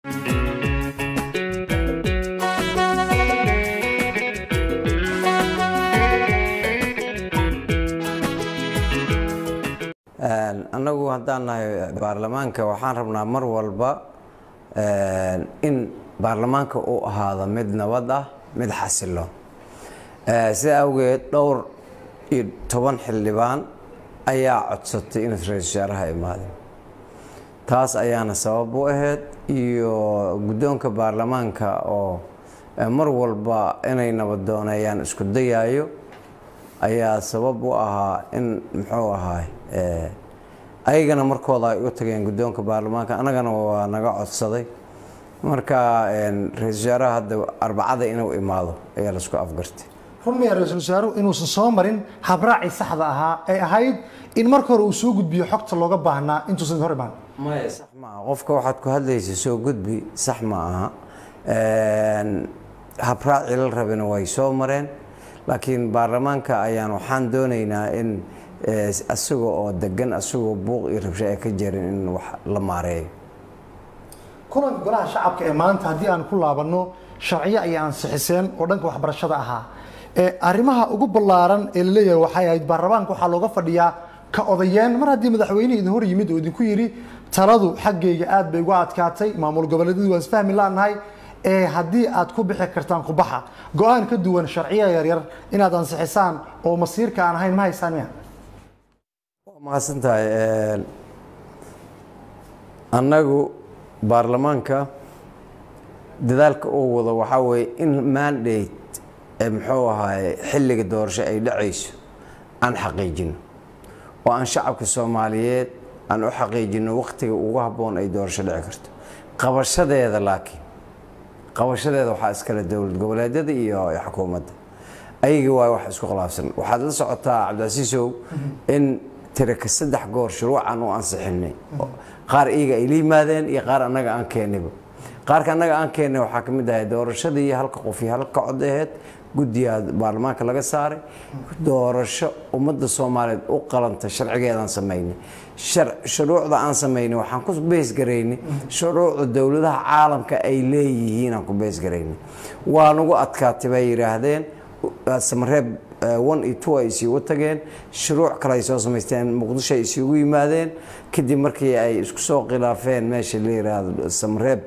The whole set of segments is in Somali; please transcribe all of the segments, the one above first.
annagu haddaan nahay baarlamaanka waxaan rabnaa mar walba in baarlamaanka uu ahaado mid nabad ah mid xasiloon sida awgeed dhowr iyo toban xildhibaan ayaa codsatay in ra-isul wasaaraha imaadeen taas ayaana sabab u ahayd iyo guddoonka baarlamaanka oo mar walba inay nabadooneeyaan isku dayaayo ayaa sabab u ahaa in muxuu ahaay ayagana markooda ay u tageen guddoonka baarlamaanka annagana waa naga codsaday marka ra-isul wasaaraha hadda arbacada inuu imaado ayaa laisku afgartay runmaya ra-iisul wasaaruhu inuusan soo marin habraacii saxda ahaa ee ahayd in marka hore uu soo gudbiyo xogta looga baahnaa intuusan hor imaan maya sax ma aha qofka waxaad ku hadlaysa soo gudbi sax ma aha habraaci la rabina way soo mareen laakiin baarlamaanka ayaan waxaan doonaynaa in asaga oo degan asagoo buuq iyo rabsho ay ka jirin in wax la maareeyo kulanka golaha shacabka ee maanta haddii aan ku laabanno sharciyo ayay ansixiseen oo dhanka waxbarashada ahaa arrimaha ugu ballaaran ee la leeyahay waxay ahayd baarlamaanka waxaa looga fadhiyaa ka odayeen mar haddii madaxweynihii idin hor yimid oo idinku yidhi taladu xaggayga aad bay uga adkaatay maamul goboleedyadu waan isfahmi laanahay ee haddii aad ku bixi kartaan kubaxa go-aan ka duwan sharciya yaryar inaad ansixisaan oo masiirka aan ahayn ma haysaan miya waa mahadsan tahay annagu baarlamaanka dadaalka uu wado waxaa weeye in mandate ee muxuu ahaay xilliga doorasho ay dhacayso aan xaqiijino oo aan shacabka soomaaliyeed aan u xaqiijino wakhtiga ugu habboon ay doorasho dhici karto qabashadeeda laakiin qabashadeeda waxaa iskale dowlad goboleedyada iyo xukuumadda ayagii waay wax isku khilaafsan waxaad la socotaa cabdicasiisow in tiraka saddex goor shuruucan u ansixinay qaar iyaga ay la yimaadeen iyo qaar annaga aan keeniba qaarka annaga aan keennay waxaa ka mid ahay doorashadii halka qof iyo halka cod aheyd guddigaa baarlamaanka laga saaray doorasho ummadda soomaaliyeed u qalanta sharcigeedaan samaynay shuruucda aan samaynay waxaan ku beesgaraynay shuruucda dowladaha caalamka ay leeyihiin aan ku beesgaraynay waa nagu adkaatay bay yidhaahdeen samareeb one iyo two ay isiigu tageen shuruuc kale ay soo samaysteen muqdisho ay isiigu yimaadeen kadib markii ay isku soo khilaafeen meesha la yidhaahdo samareeb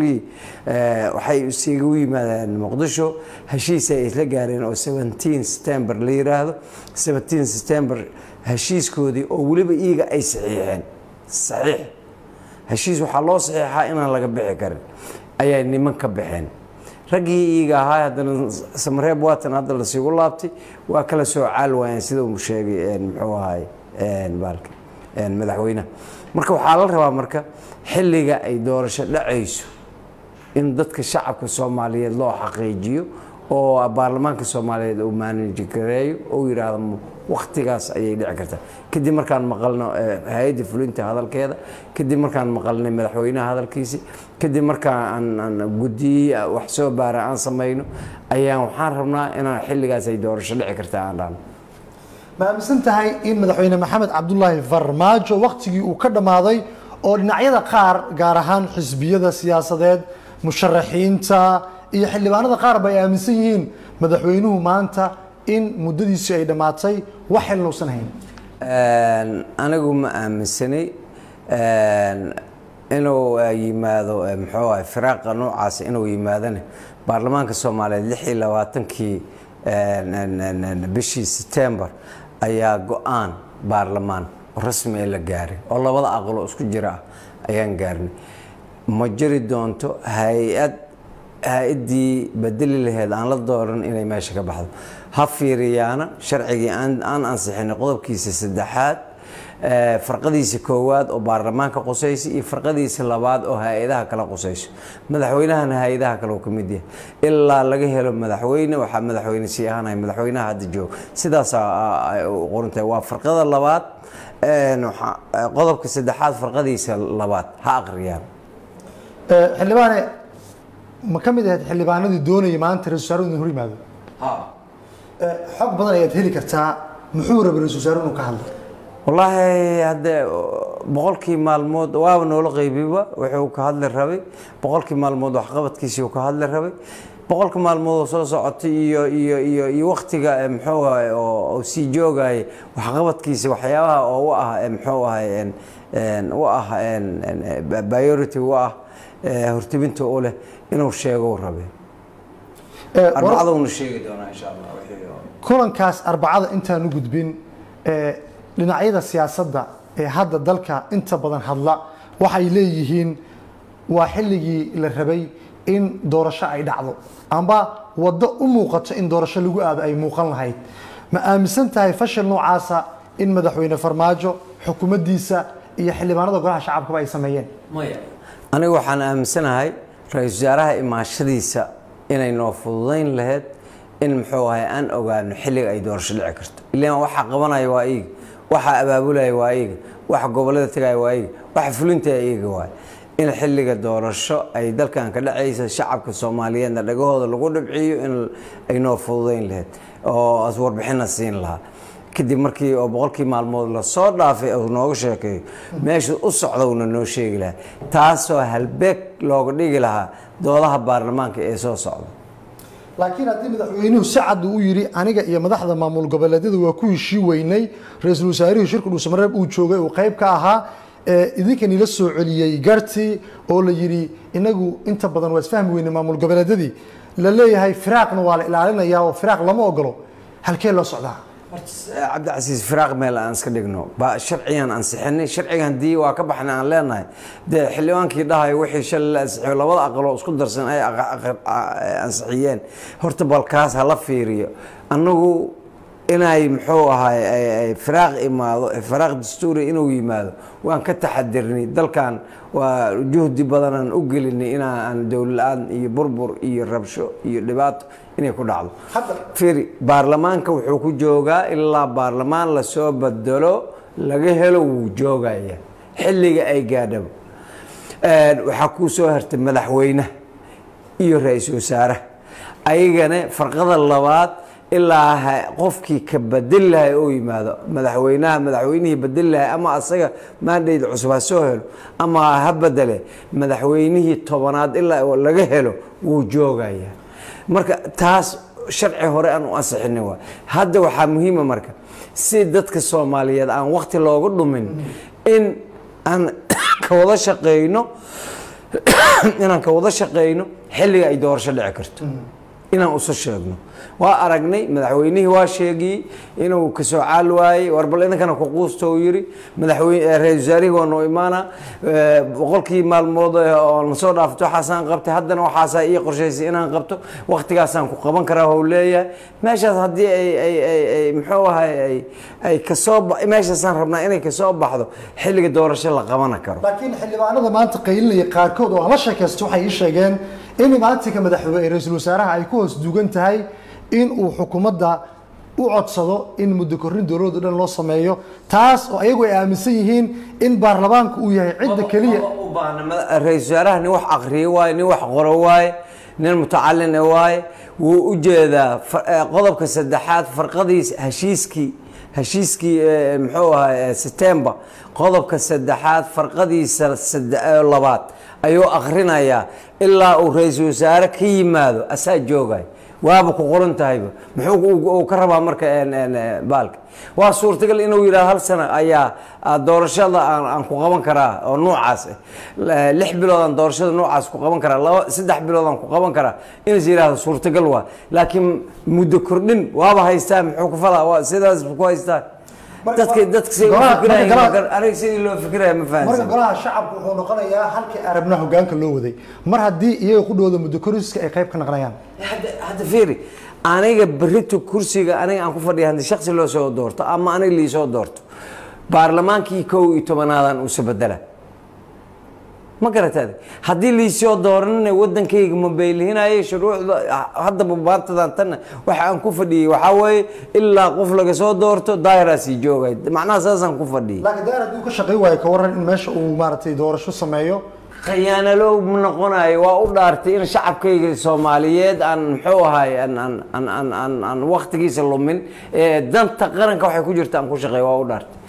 waxay isigu yimaadeen muqdisho heshiis ay isla gaareen oo september la yiraahdo september heshiiskoodii oo weliba iyaga ay saxiixeen saxiix heshiis waxaa loo saxiixaa inaan laga bixi karin ayay niman ka baxeen raggii iyaga ahaa haddana samareeb waatan hadda lasiigu laabtay waa kala soo caal waayeen sida uu sheegay muxuu ahay baalka madaxweynaha marka waxaa la rabaa marka xilliga ay doorasho dhacayso in dadka shacabka soomaaliyeed loo xaqiijiyo oo baarlamaanka soomaaliyeed uu maaniji gareeyo oo yidhaahdo wakhtigaas ayay dhici kartaa kadib markaan maqalno hay-adda fulinta hadalkeeda kadib markaan maqalnay madaxweynaha hadalkiisi kadib markaan guddiye wax soo baara aan samayno ayaan waxaan rabnaa inaan xilligaas ay doorasho dhici kartaa aan dhahno ma aaminsan tahay in madaxweyne maxamed cabdulaahi farmaajo wakhtigii uu ka dhammaaday oo dhinacyada qaar gaar ahaan xisbiyada siyaasadeed musharaxiinta iyo xildhibaanada qaar ba ay aaminsan yihiin madaxweynuhu maanta in muddadiisii ay dhammaatay wax xilna uusan hayn anigu ma aaminsanay inuu yimaado muxuu ahay firaaqa noocaas inuu yimaadana baarlamaanka soomaaliyeed lix iyo labaatankii bishii setembar ayaa go-aan baarlamaan rasmi ee la gaaray oo labada aqlo isku jira ah ayaan gaarnay ma jiri doonto hay-ad hay-addii bedeli laheyd aan la dooran inay meesha ka baxdo ha fiiriyaana sharcigii aan ansixinay qodobkiisa saddexaad farqadiisa koowaad oo baarlamaanka qusaysa iyo farqadiisa labaad oo hay-adaha kala qusayso madaxweynahana hay-adaha kale uu ka mid yahay ilaa laga helo madaxweyne waxaa madaxweyne sii ahaanaya madaxweynaha hadda jooga sidaasaa qorantahay waa farqada labaad qodobka saddexaad farqadiisa labaad ha aqriyaan xildhibaane ma ka mid ahayd xildhibaanadii doonayay maanta ra-isul wasaaruhu inuu hor yimaado xog badan ayaad heli kartaa muxuu rabay ra-isul wasaaruhu inuu ka hadlo wallaahi hadde boqolkii maalmood waaba noola qaybiba wuxuu ka hadli rabay boqolkii maalmood waxqabadkiisii uu ka hadli rabay boqolka maalmood oo soo socotay iyo iyo iyo iyo waktiga eh, muxuu ahay oo oo sii joogayay waxqabadkiisa waxyaabaha oo u ah eh, muxuu ahay en- en, u ah en- en, eh, priority u ah eh, hortibinta u leh inuu sheego uu rabay Ee, war- arbacaduna sheegi doonaa insha allah wixii oo- kulankaas arbacada intaan u gudbin ee, dhinacyada siyaasadda ee hadda dalka inta badan hadla waxay leeyihiin waa xilligii la rabay in doorasho ay dhacdo amba waddo u muuqato in doorasho lagu aado ay muuqan lahayd ma aaminsan tahay fashil noocaasa in madaxweyne farmaajo xukuumaddiisa iyo xildhibaanada golaha shacabkaba ay sameeyeen anigu waxaan aaminsanahay ra-iisul wasaaraha imaashadiisa inay noo fududayn lahayd in muxuu ahay aan ogaano xilliga ay doorasho dhici karto ilaan waxa qabanaya waa iiga waxa abaabulaya waa iiga waxa gobollada tegaya waa iiga waxa fulintaya iiga waay in xilliga doorasho ay dalkan ka dhacaysa shacabka soomaaliyeedna dhagahooda lagu dhibciyo in ay noo fududayn lahayd oo as warbixinna siin lahaa kadib markii oo boqolkii maalmood lasoo dhaafay uu nooga sheekeeyo meesha u socda uuna noo sheegi lahaa taasoo halbeeg looga dhigi lahaa doodaha baarlamaanka ee soo socda laakiin haddii madaxweynuhu si cad uu u yidhi aniga iyo madaxda maamul goboleedyada waa ku heshii weynay ra-iisul wasaarihii shirka dhuusamareeb uu joogay uu qayb ka ahaa ee idinkan ila soo celiyey garti oo la yidhi inagu inta badan waa isfahmi weynay maamul goboleedyadii la leeyahay firaaqna waa la ilaalinayaa oo firaaq lama ogolo halkee loo socdaa cabdicasiis firaaq meel aan iska dhigno ba sharcigan ansixinay sharcigan dii waa ka baxnay aan leenahay dee xildhibaankii dhahayo wixii shalay la ansixiyo labada aqaloo isku darsan ay aqa- aqa- a- ansixiyeen horta balkaas hala fiiriyo annagu inay muxuu ahay ay- ay firaaq imaado firaaq dastuuri inuu yimaado waan ka taxadirnay dalkan waa juhdi badanaan u gelinay inaan dowlad-aan iyo burbur iyo rabsho iyo dhibaato inay ku dhacdo fiiri baarlamaanka wuxuu ku joogaa ilaa baarlamaan lasoo bedelo laga helo wuu joogaya xilliga ay gaadhaba waxaa kuu soo hartay madaxweynaha iyo ra-iisul wasaaraha ayagana farqada labaad ilaa ha- qofkii ka bedeli lahay oo yimaado madaxweynaha madaxweynihii bedeli lahay ama asaga maandhayd cusub ha soo helo ama ha bedele madaxweynihii tobanaad ilaa laga helo wuu joogaya marka taas sharci hore aan u ansixinay waa hadda waxaa muhiima marka si dadka soomaaliyeed aan wakti looga dhumin in aan ka wada shaqeyno inaan ka wada shaqeyno xilliga ay doorasho dhici karto inaan usa sheegno waa aragnay madaxweynihii waa sheegiyey inuu kasoo caal waayey war bal idinkana ku quusta uu yidhi madaxweyne ra-isul wasaarihii waa noo imaana Eh, boqolkii maalmood eh, oo nasoo dhaafto waxaasaan qabtay haddana waxaasaa ii qorshaysay inaan qabto waktigaasaan ku qaban karaa hou leeyahay meeshaas haddii ay ay ay ay muxuu ahay ay ay kasoo ba- meeshaasaan rabnaa inay kasoo baxdo xilliga doorasho la qabana karo laakiin xildhibaanada maanta qaylinaya qaarkood oo aan la sheekaysto waxay ii sheegeen in imaatinka madaxweyne ra-iisul wasaaraha ay ku hoos duugan tahay in uu xukuumadda u codsado in muddo korrin dowladda dhan loo sameeyo taas oo ayagu ay aaminsan yihiin in baarlamaanku uu yahay cidda keliya u baahna mada- ra-iisul wasaaraha nin wax aqriyo waaye nin wax qoro waaye nin mutacalina waaye wuu u jeedaa fa- eh, qodobka saddexaad farqadiis heshiiskii heshiiskii eh, muxuu ahaa september qodobka saddexaad farqadiisa sadde- eh, labaad ayuu akhrinayaa ilaa uu ra-iisul wasaare ka yimaado asaa joogay waaba ku qoran tahayba muxuu uu- uu ka rabaa marka een, een, eh, baalka waa suurtagal inuu yidhahdo hal sano ayaa ah, doorashada aan aan ku qaban karaa oo noocaas ah La- lix bilood aan doorashada noocaas ku qaban karaa laba saddex bilood aan ku qaban karaa inas yidhahdo suurtagal waa laakiin muddo kordhin waaba haystaa muxuu ku falaa waa sidaas ku haystaa dadka dadka siday u Golaha- fikirayaan marka ma golaha- gar- aniga sidii loo fikiraya ma marka fahansan golaha shacabku wuxuu noqonayaa halkii arabna hogaanka loo waday mar haddii iyaga ku dhowda muddo koriska ay qayb ka naqnayaan hadda hadda fiiri aniga berrito kursiga aniga aan ku fadhiya haddii shaksi loo soo doorto ama aniga liisoo doorto baarlamaankii kow iyo tobanaadaan uusa bedela ma garataade haddii liisoo dooranina wadankayga ma beylihinayo shuruucda haddaba maantadan tanna waxa aan ku fadhiyey waxaa weeye ilaa qof laga soo doorto daahiraasii joogay macnaha saasaan ku fadhiyey laakiin daar hadduu ka shaqayn waayo ka waran in meesha uu maaragtay doorasho sameeyo khiyaanalow ma noqonayo waa u dhaartay in shacabkayga soomaaliyeed aan muxuu ahay aan aan aan aan aan aan waqtigiisa lumin ee danta qaranka waxay ku jirta aan ku shaqeeyo waa u dhaartay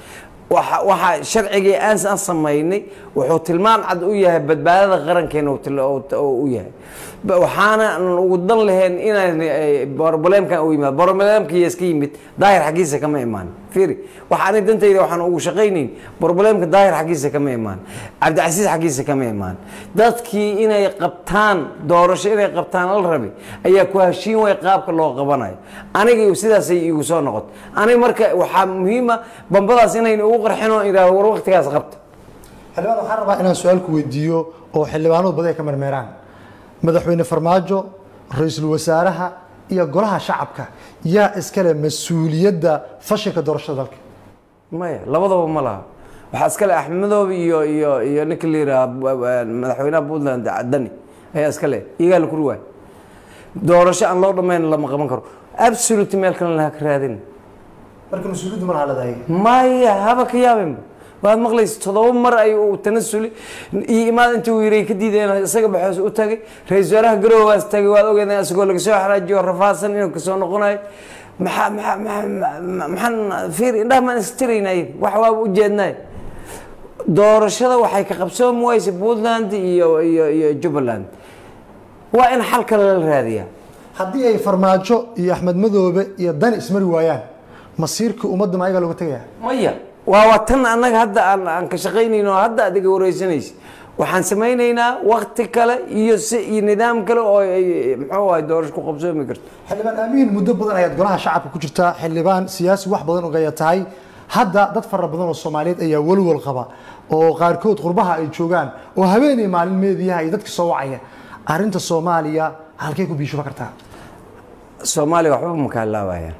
waxa waxa sharcigii aan aan samaynay wuxuu tilmaan cad u yahay badbaadada qarankeena uu til- uu- uu u yahay Ba- waxaana aan ugu dan lahayn inaan broblемkan u yimaado broblемkii iska yimid daahir xaggiisa kama imaan fiiri waxa ani dantayda waxaan ugu shaqaynayn broblемka daahir xaggiisa kama imaan cabdicasiis xaggiisa kama imaan dadkii inay qabtaan doorasho inay qabtaan la rabi ayaa ku heshiin way qaabka loo qabanayo aniga sidaasay igu soo noqotay aniga marka waxaa muhiima bambadaas inaynu ugu qarxin oo idhaahdo war waqtigaas qabta xildhibaan waxaan rabaa inaan su-aal ku weydiiyo oo xildhibaanadu badi ay ka mermeeraan madaxweyne farmaajo ra-iisul wasaaraha iyo golaha shacabka yaa iskale mas-uuliyadda fashilka doorashada dalka maya labadaba ma laha waxaa iskale axmedoob iyo iyo iyo ninka la yidhaha madaxweynaha puntland dani ayaa iska le iyagaa la kuri waay doorasho aan loo dhammayn lama qaban karo absolute meel kale laha ka raadin marka mas-uuliyaddu ma laha leedahay maya haba ka yaabinba waad maqlaysa toddoba mar ay uu tanasuli iyo imaad intii uu yiri ka diideen isaga baxoos u tagay ra-iisul wasaaraha garoowaas tagay waad ogeedeen isagoo laga soo xaraajiyo rafaadsan inuu kasoo noqonayo maxaa maxaa maxaa maxaan fiir indhaha maan istiraynay wax waaba ujeednay doorashada waxay ka qabsoomi waysa puntland iyo iyo iyo jubbaland waa in xal kale la raadiyaa haddii ay farmaajo iyo axmed madoobe iyo dani ismari waayaan masiirka ummadda ma ayagaa looga tegaya maya waa waa tan annaga hadda aan aan ka shaqaynayno oo hadda adiga wareysanaysa waxaan samaynaynaa wakti kale iyo si iyo nidaam kale oo ay muxuu ahay doorasho ku qabsoomi karto xildhibaan aamiin muddo badan ayaad golaha shacabka ku jirtaa xildhibaan siyaasi wax badan ogaya tahay hadda dad fara badan oo soomaaliyeed ayaa walwal qaba oo qaarkood qurbaha ay joogaan oo habeenay maalin meediyaha iyo dadka soo wacaya arrinta soomaaliya halkay ku biishuba kartaa soomaaliya waxba ma ka halaabayaan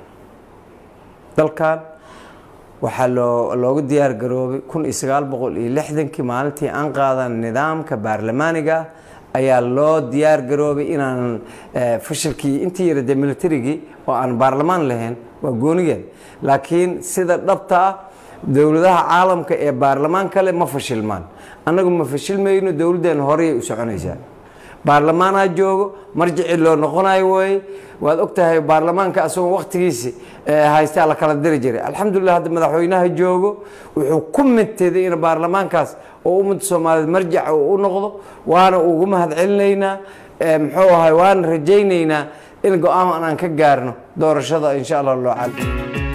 dalkan waxaa loo loogu diyaar garoobay kun iyo sagaal boqol iyo lixdankii maalintii aan qaadan nidaamka baarlamaaniga ah ayaa loo diyaar garoobay inaan eh, fashilkii intii yara dee militarigii oo aan baarlamaan lahayn waa goonigeen laakiin sida dhabta ah dowladaha caalamka ee baarlamaan kale ma fashilmaan annagu ma fashilmayno dowladdeena horeyay u soconaysaa baarlamaanaa joogo marjicii loo noqonayo wooye waad ogtahay baarlamaanka asagoo waktigiisi haystaa la kala diri jiray alxamdulilah hadda madaxweynaha joogo wuxuu ku midteeday in baarlamaankaas oo ummadda soomaaliyeed marjaca uu u noqdo waana ugu mahad celinaynaa Eh, muxuu ahay waana rajaynaynaa in go-aan aan ka gaarno doorashada insha allah loo cali